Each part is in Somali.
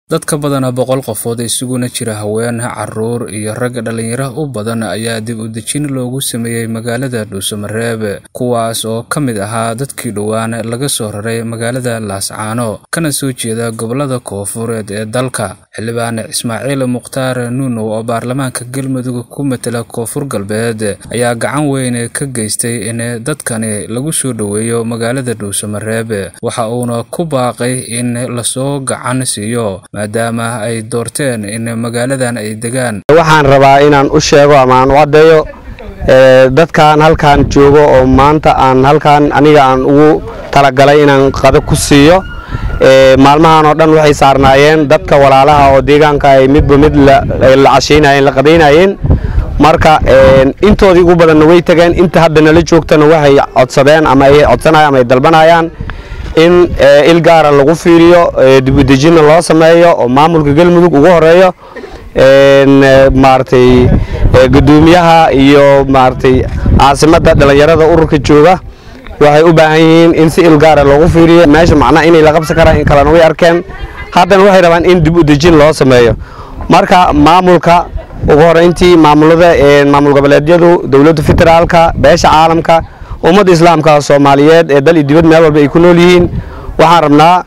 dad ka badan boqol qofood isuguna jira haween caruur iyo rag dhallinyaro u badan ayaa dib u dejin loogu sameeyey magaalada dhuusamareeb kuwaas oo ka mid ahaa dadkii dhowaan laga soo raray magaalada laascaano kana soo jeeda gobolada koofureed ee dalka xildhibaan ismaaciil mukhtaar nuunow oo baarlamaanka galmudug ku matela koonfur galbeed ayaa gacan weyn ka geystay in dadkani lagu soo dhoweeyo magaalada dhuusamareeb waxa uuna ku baaqay in lasoo gacan siiyo maadaama ay doorteen in magaaladan ay degaan waxaan rabaa inaan u sheego ama aan u caddeeyo dadkan halkan joogo oo maanta aan halkan aniga aan ugu talagalay inaan qado ku siiyo maalmahan oo dhan waxay saarnaayeen dadka walaalaha oo deegaanka ay midba mid la cashaynayeen la qadaynayeen marka intoodii ugu badanna way tageen inta hadda nala joogtana waxay codsadeen ama ay codsanayaan ama ay dalbanayaan in il gaara lagu fiiriyo dibudejinna loo sameeyo oo maamulka galmudug ugu horeeyo maaragtay gudoomiyaha iyo maaragtay caasimadda dhallinyarada ururka jooga waxay u baahan yihiin in si il gaara loogu fiiriyo meesha macnaha inay la qabsan karaan in kalena way arkeen haddana waxay rabaan in dib u dejin loo sameeyo marka maamulka ugu horeyntii maamulada maamul goboleedyadu dowladda federaalka beesha caalamka ummadda islaamka soomaaliyeed ee dal iyo dibad meel walba ay ku nool yihiin waxaan rabnaa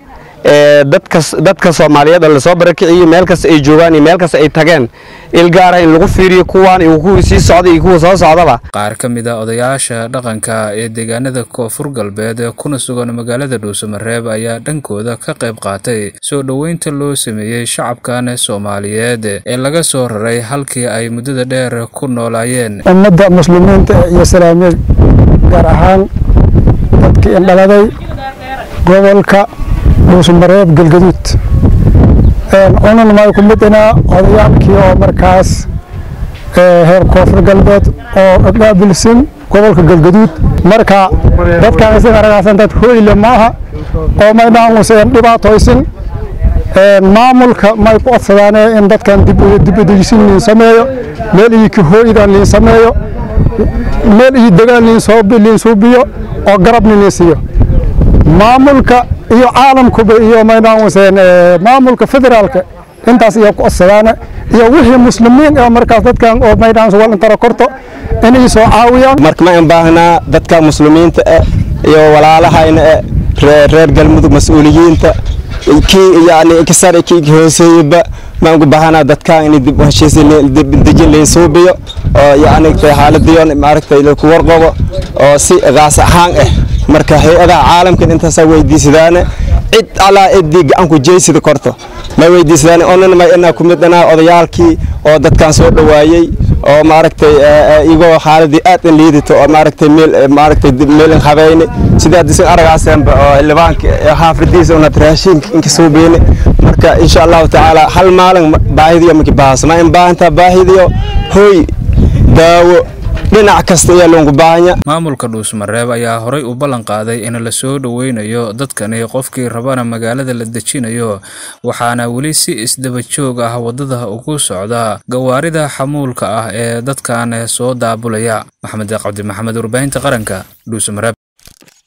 dadka soomaaliyeed oo lasoo barakiciyo meel kasta ay joogaan iyo meel kasta ay tageen il gaara in lagu fiiriyo kuwaan iyo kuwii sii socda iyo kuwa soo socdaba qaar ka mid a odayaasha dhaqanka ee deegaanada koonfur galbeed kuna sugan magaalada dhuusamareeb ayaa dhankooda ka qayb qaatay soo dhoweynta loo sameeyey shacabkan soomaaliyeed ee laga soo raray halkii ay muddada dheer ku noolaayeen ummadda muslimiinta iyo salaamiya gaar ahaan dadkii indhaladay gobolka dhuusamareeb galgaduud cunan may ku midinaa odayaalkii oo markaas heer koonfur galbeed oo dhaabilsan gobolka galgaduud marka dadkan isaga aragaasan dad hoyle maaha oo may naamuseen dhibaatoysin maamulka may ku codsadaane in dadkan dibudejsin liin sameeyo meel iyo kahooydan liin sameeyo meel iyo degaan liin suubiyo oo garabni liin siiyo maamulka iyo caalamkuba iyo maynaamuseen maamulka federaalka intaas iyo ku codsadaane iyo wixii muslimiin oo markaas dadkan oo maynaamus wal intara korto inay soo caawiyaan marka ma baahnaa dadka muslimiinta eh iyo walaalahayna eh reer galmudug mas-uuliyiinta kii yani kasar kii hooseeyaba ma ugu baahanaa dadka in dib heshiis dejin layn suubiyo oo yani xaaladiyon maaragtay ku warqabo oo si qaas ahaan ah marka hay-adaha caalamkan intaasaa weydiisadaane cid alaa ciddii gacanku jeysida korto ma weydiisadaan onan ma inaa ku midhanaa odayaalkii oo dadkan soo dhowaayey oo maaragtay igoo xaaladii aad in liidito oo maaragtay meel maaragtay meelin habeyne sidaa disan aragaasanba oo xildhibaanka xaafadiisa unad raashinka inka suubeyne marka insha allahu tacaala hal maalin baahidiyo maki baahas ma in baahantaa baahidiyo hoy daawo dhinac kasta ayaa loogu baahanya maamulka dhuusmareeb ayaa horay u ballan qaaday in la soo dhoweynayo dadkani qofkii rabana magaalada la dejinayo waxaana weli si isdaba joog ah waddada ugu socda gawaarida xamuulka ah ee dadkan soo daabulaya maxamed cabdi maxamed warbaahinta qaranka dhuusmareeb